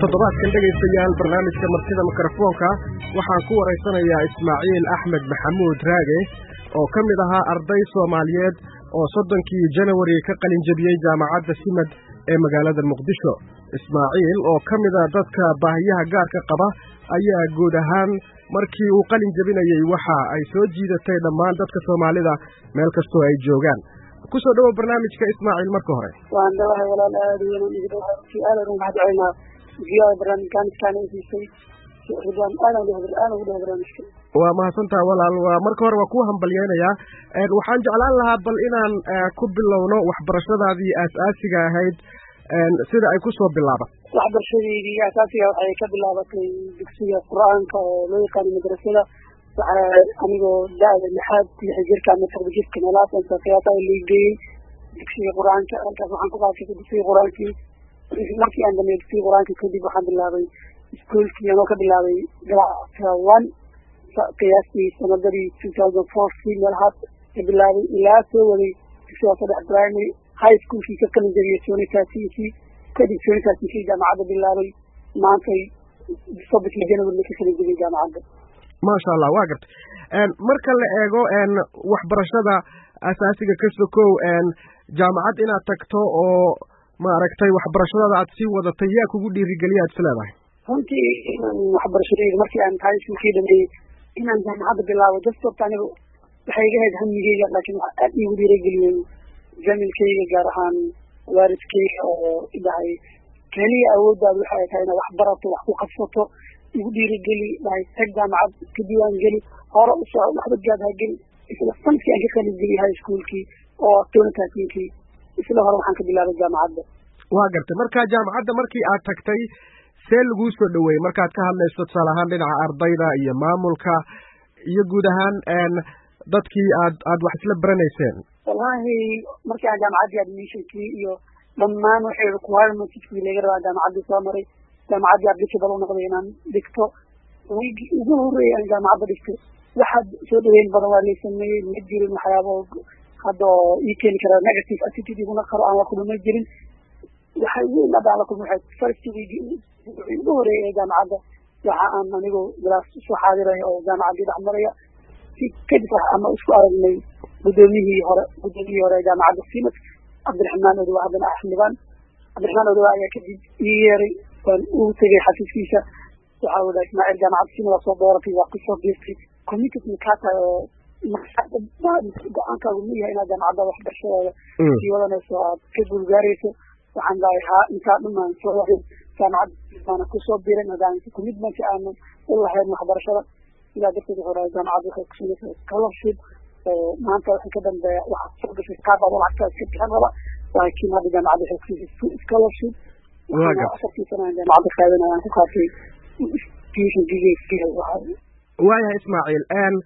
toddobaadkan dhegaystayaal barnaamijka martida mikrofoonka waxaan ku waraysanayaa ismaaciil axmed maxamuud raage oo ka mid ahaa arday soomaaliyeed oo soddonkii janawari ka qalin jebiyey jaamacadda simad ee magaalada muqdisho ismaaciil oo ka mida dadka baahiyaha gaarka qaba ayaa guud ahaan markii uu qalin jebinayey waxa ay soo jiidatay dhammaan dadka soomaalida meel kastoo ay joogaan kusoo dhowow barnaamijka ismaaciil marka hore waan dhawahay walaal aada weyn aad ugu mahadcelinaa viyoa barnaamijkan iskaana siisay ridwaan aadan aadan ugu dhawa barnaamijka waa mahadsantaha walaal waa marka hore waa kuu hambalyeynayaa waxaan jeclaan lahaa bal inaan ku bilowno waxbarashadaadii aas-aasiga ahayd sida ay kusoo bilaabat waxbarashadeydii asaasiga waxay ka bilaabatay dugsiga qur-aanka oo loo yaqaano madrasada waxaa anigoo da-da lixaad lix jirka ama todoba jirka meelahaas qiyaasa liigeeyey dugsiga qur-aanka halkaas waxaan ku qaatay dugsiga qur-aankii markii aan dhameey dugsiga qur-aanka kadib waxaan bilaabay iskuolkii anoo ka bilaabay galacka one qiyaastii sanadadii two thousand fourkii meelahaas ka bilaabay ilaa soo waday dugsiga saddex primary high schoolkii ka qalin jabiyey sonitasinkii kadib sonitasinkii jaamacadda bilaabay maantay soddokii january ka qalin jabiyey jaamacadda maasha allah waa gartay marka la eego waxbarashada asaasiga ka sokow jaamacad inaad tagto oo maaragtay waxbarashadada aad sii wadatay yaa kugu dhiirigeliya ad is leedahay runtii waxbarashadeyda markii aan high schoolkii dhameeyey inaan jaamacadda bilaabo just horta aniga waxay iga hayd hamigeyga laakiin waxaa aad iigu dhiirageliyey jamilkeyga gaar ahaan waalidkeyga oo idhahay keliya awooddaada waxay tahay inaad wax barato wax ku qabsato igu dhiirigeli dhahay tag jaamacad iska diiwaan geli hore u soco waxba gaad ha geli isla sanadkii aan ka qalin geliyay high schoolkii oo tonatasinkii isla hore waxaan ka bilaabay jaamacadda waa gartay marka jaamacadda markii aad tagtay see laguu soo dhoweeyey markaad ka hadlayso tusaale ahaan dhinaca ardayda iyo maamulka iyo guud ahaan dadkii aad aad wax isla baranayseen wallahi markii aan jaamacaddii admissionkii iyo dhammaan waxay requirements laga rabaa jaamacaddii soo maray jaamacaddii applicable u noqday inaan dhigto wigi ugu horreeyay aan jaamacadda dhigtay waxaad soo dhaweyn badan waa lay sameeyey ma jirin waxyaaba hadda oo ii keeni kara negative attitude iguna qaro aan la kulma ma jirin waxay weyn hadda aan la kulma waxay first wigi ugu horreeyay ee jaamacadda waxa aan anigu galaas usoo xaadiraya oo jaamacaddii dhex maraya si kadib ama isku aragnay guddoomiyihii hore guddoomiyihii hore ee jaamacadda simad cabdiraxmaan odowa haddana axmedaan cabdiraxmaan odowa ayaa kadib ii yeeray waan ugu tegay xafiiskiisa waxaa wada ismaaciil jaamacadda simada soo dooratay waa kusoo biirtay committed kaa tahay oo go-aankaagu ma yahay inaad jaamacadda waxbarashadeeda sii wadanayso aad ka guulgaarayso waxaan dahay haa intaa dhumaan soo warin jaamacadda baana kusoo biiray maadaama commitment aanan u lahayn waxbarashada sidaa darteed wuxuu dhahay jaamacadda waxay kusinaysaa scholarship maanta waxay ka dambeeya waxaad soo gashay kaabaad lacagtaa iska bixin raba laakiin hadda jaamacadda waxay kusiisay scholarship afartii sana aan jaamacadda qaadanaya aan ku qaatay tuition gigeyskiga waayahay ismaaciil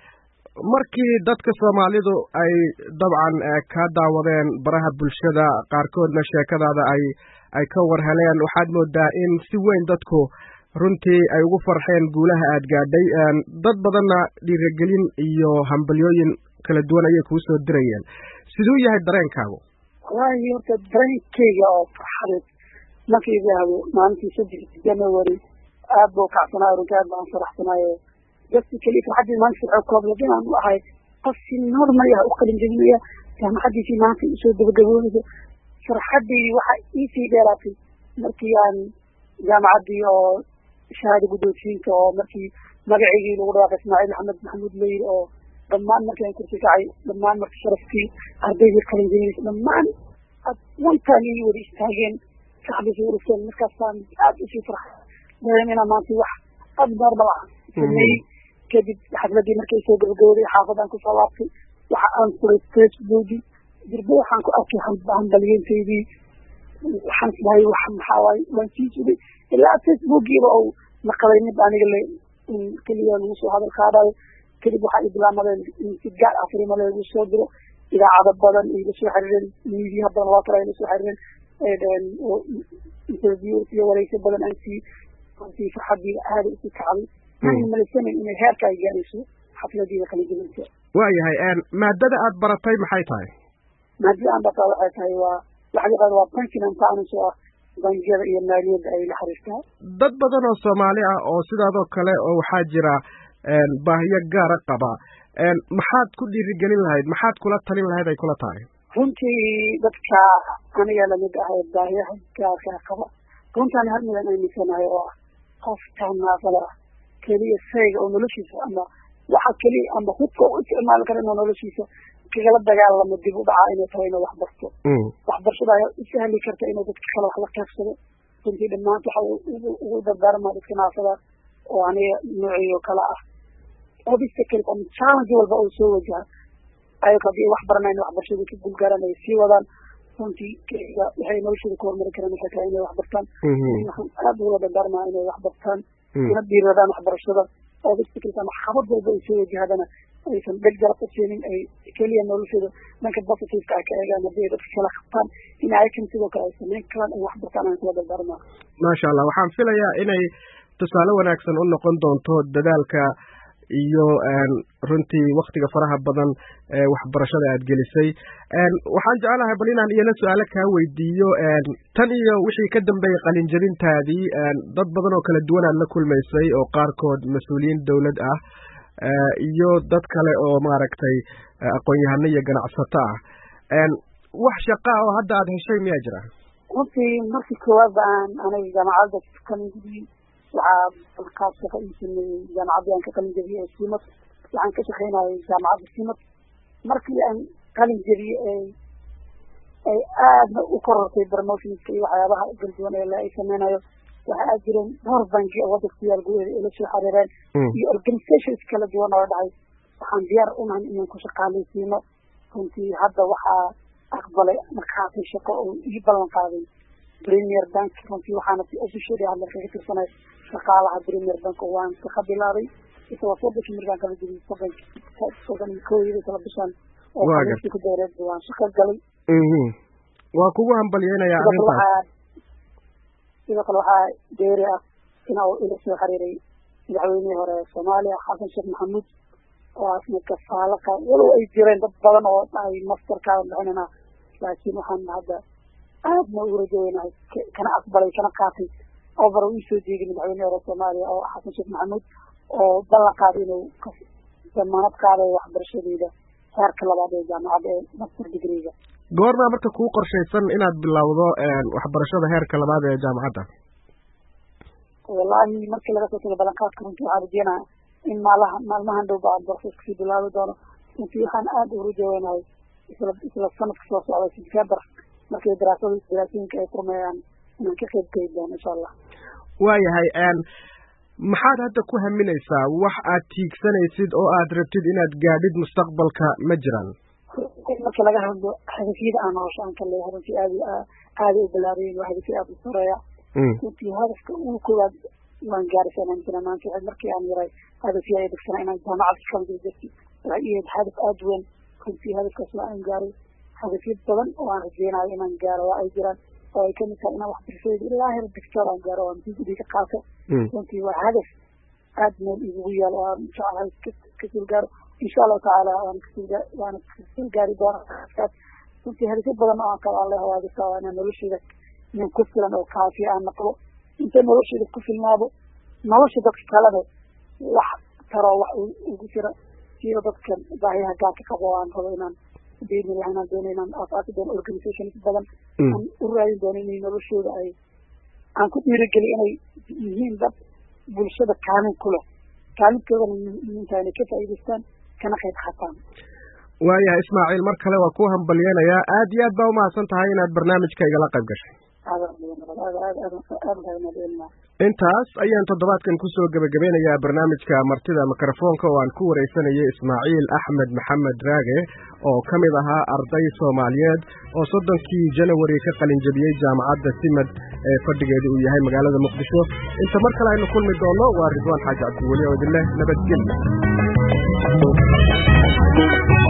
markii dadka soomaalidu ay dabcan ka daawadeen baraha bulshada qaarkoodna sheekadaada ay ay ka war heleen waxaad moodaa in si weyn dadku runtii ay ugu farxeen guulaha aad gaadhay dad badanna dhiiragelin iyo hambalyooyin kala duwan ayay kuu soo dirayeen siduu yahay dareenkaagu wallaahi horta dareenkeyga oo farxadeed markii idhaahdo maalintii saddexdii january aad buu kacsanaayo runtii aad baan faraxsanaayo dadki keliya farxaddii maanta firco kooblad inaan u ahay qof si normal ah u qalin jebinaya jaamacaddiisii maanta usoo gabagaboonayso farxaddii waxa iisii dheeraatay markii aan jaamacaddii oo shahaada guddoonsiinta oo markii magaceygii lagu dhawaaqay ismaaciil axmed maxamuud leyr oo dhammaan markii aan kursi kacay dhammaan marka sharafkii ardaydii qalin jebinaysa dhammaan ad wantaan ii wada istaageen saxbisay urugteen markaasaan aad usii farxa dareem inaan maanta wax ad normal ah sameeyey kadib xafladii markay soo gabagabooday xaafadaan kusoo laabtay waxa aan furay facebooki dirbe waxaan ku arkay hambalyeentaydii waxaan isdahay wax maxaa waaye waan sii sugay ilaa facebookiiba uu naqaday mid aniga le in keliya lagu soo hadal qaadayo kadib waxaa ibilaamadeen in si gaar ah firima lagu soo diro idaacado badan ay la soo xiriireen media badan loo kale ay la soo xiriireen interview iyo wareyso badan aan sii runtii farxadii aada isu kacday aan malaysanayn inay heerka ay gaarayso xafladiida kala gelinta waayahay maadada aad baratay maxay tahay maadada aan bartaa waxay tahay waa waxa la yaqaano waa pension and finance oo ah bangiyada iyo maaliyadda ay la xiriirtaa dad badan oo soomaali ah oo sidaadoo kale oo waxaa jira baahiyo gaara qaba maxaad ku dhiirigelin lahayd maxaad kula talin lahayd ay kula tahay runtii dadka aniga lamid ah ee baahiyaha gaarkaa qaba runtaan hal midan aaminsanahay oo ah qofka naafada ah keliya sayga oo noloshiisa ama waxa keliya ama hubka u isticmaali kara inuu noloshiisa kagala dagaalamo dib u dhaca inay tahay inuu waxbarto waxbarashada ayaa u sahli karta inuu dadka kale wax la qaybsado runtii dhammaanta waxa ugu dardaarmaa dadka naafada oo aniga noociyo kale ah obstacle ama challenge walba oo soo wajaha ayago haddii wax baranayn waxbarashadii ka guulgaaraan ay sii wadaan runtii waxay noloshooda ku horumari karaan waxay tahay inay wax bartaan waxaan aad ugula dardaarmaa inay wax bartaan una dhiiradaan waxbarashada obstacles ama xabad walba ay soo wajahadana aysan dheg jalab u siinin ay keliya noloshooda dhanka positiveka ah ka eegaan haddii ay dadka kala qabtaan in ayakan sidoo kale ay samayn karaan ay wax bartaan aan kula dardaarmaa maasha allah waxaan filayaa inay tusaale wanaagsan u noqon doonto dadaalka iyo runtii waktiga faraha badan ee waxbarashada aad gelisay waxaan jeclahay bal inaan iyana su-aalo kaa weydiiyo tan iyo wixii ka dambeeyey qalinjabintaadii dad badan oo kala duwan aad la kulmaysay oo qaarkood mas-uuliyiin dowlad ah iyo dad kale oo maaragtay aqoon-yahano iyo ganacsato ah wax shaqa oo hadda aad heshay miyaa jira runtii markii koowaad aan aniga jaamacadda kalingudii waxaa balkaas shaqa ii sameeyey jaamacaddii aan ka qalin jabiyey ee simad waxaan ka shaqaynayay jaamacadda simad markii aan qalin jabiyey ee ay aadna u korortay promotionska iyo waxyaabaha galduwan ee ay sameynayo waxa aad jireen dhowr banki oo wadanka ku yaal gudaheeda ay la soo xiriireen iyo organizations kala duwan oo dhacay waxaan diyaar unahay inaan ku shaqaalaysiino runtii hadda waxaa aqbalay markaasi shaqo oo ii ballan qaaday premier bank runtii waxaana si officially hadda kaga tirsanay shaqaalaha premier bank oo waan shaqa bilaabay isagoo soddonkii markaan kala jebiyey soddonki soddon iyo kooyada kala bishan oo xaliistii ku dheereed waan shaqo galay waa kugu hambalyeynaya arrintaas sidoo kale waxaa dheeri ah ina uu ila soo xiriiray madaxweynihii hore ee soomaaliya xasan sheekh maxamuud oo asna kafaalaqa walow ay jireen dad badan oo ay masterkaadan bixinana laakiin waxaan hadda aadna ugu rajoweynahay kana aqbalay kana qaatay over uu soo jeeday madaxweynihii hore soomaaliya oo xasan sheekh maxamuud oo ballan qaaday inuu damaanad qaaday waxbarashadeeda heerka labaad ee jaamacadda ee master degreega goormaa marka kuu qorshaysan inaad bilowdo waxbarashada heerka labaad ee jaamacadda wallaahi markii laga soo tago ballanqaadka runtii waxaan rajeynaya in maalaha maalmahan dhow ba aan borses kasii bilaabi doono runtii waxaan aada ugu rajoweynahay isla isla sanadka soo socda september markii daraasada daraasooyinka ay furmayaan inaan ka qeyb geli doono insha allah waayahay maxaad hadda ku haminaysaa wax aad tiigsanaysid oo aad rabtid inaad gaadhid mustaqbalka ma jiraan marka laga hadlo hadafyada aan nolosha aan ka leeyahay runtii aad aada u balaarayen waa hadafyo aada u sareeya runtii hadafka ugu koowaad waan gaarisanaan jira maanta waxay markii aan yaray hadafyo ay degsanaa inaan jaamacad ka qalin jirti waxay iyayd hadaf aada weyn runtii hadafkaas waa aan gaaray hadafyo badan oo aan rajeynayo inaan gaaro waa ay jiraan oo ay kamid tahay inaan waxbarashadeeda ilaa heer doctor aan gaaro aan digri ka qaato runtii waa hadaf aada meel igugu yaal oo aan jeclahay kasoo gaaro insha allahu tacaala waan kasoo waana kasoo gaari doonaa runtii hadafyo badan oo aan kala alle hawaadisa waa inaan nolosheeda nin ku filan oo kaafiya aan naqdo inta nolosheeda ku filnaado nolosha dadka kalena wax taroo wax ugu jira siiba dadkan baahiyaha gaarka qabo oo aan rabo inaan beeni laha inaan doono inaan aasaasi doono organizations badan aan u raadin doono inay noloshooda ay aan ku dhiirigeli inay yihiin dad bulshada kaalin ku leh kaalintoodana muhiimtahay inay ka faa'iidaystaan kana qayb qaataan waayahay ismaaciil mar kale waa ku hambalyeynayaa aad iyo aad baa umahadsan tahay inaad barnaamijka igala qayb gashay intaas ayaan toddobaadkan kusoo gebagabeynayaa barnaamijka martida mikrofoonka oo aan ku wareysanayay ismaaciil axmed maxamed raage oo ka mid ahaa arday soomaaliyeed oo soddonkii janawari ka qalinjabiyey jaamacadda simad ee fadhigeedu uu yahay magaalada muqdisho inta mar kale aynu kulmi doono waa ridwaan xaaji cabdiweli oo idin leh nabadgelya